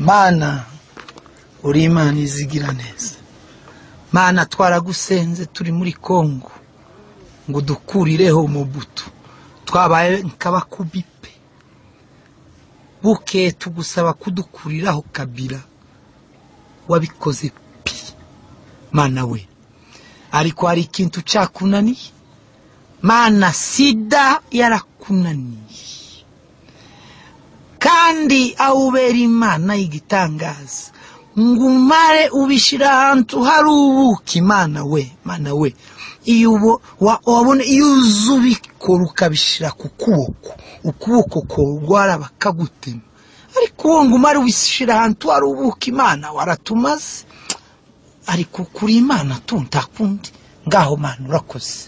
mana uri imana izigira neza mana twaragusenze turi muri kongo ngo udukurireho umubuto twabaye nk'abakubi pe buke tugusaba kudukuriraho kabira wabikoze pi mana we ariko hari ikintu ucakunaniye mana sida yarakunaniye kandi aho ubera imana y'igitangaza ngo umare ubishyira ahantu hari ubuki mana we mana we iyo ubo- wa- wabona iyo uza ubikora ukabishyira ku kuboko ukuboko korwara bakagutema ariko uwo ngo umare ubishyira ahantu hari ubuki imana waratumaze ariko kuri imana tu nta kundi ngaho mana urakoze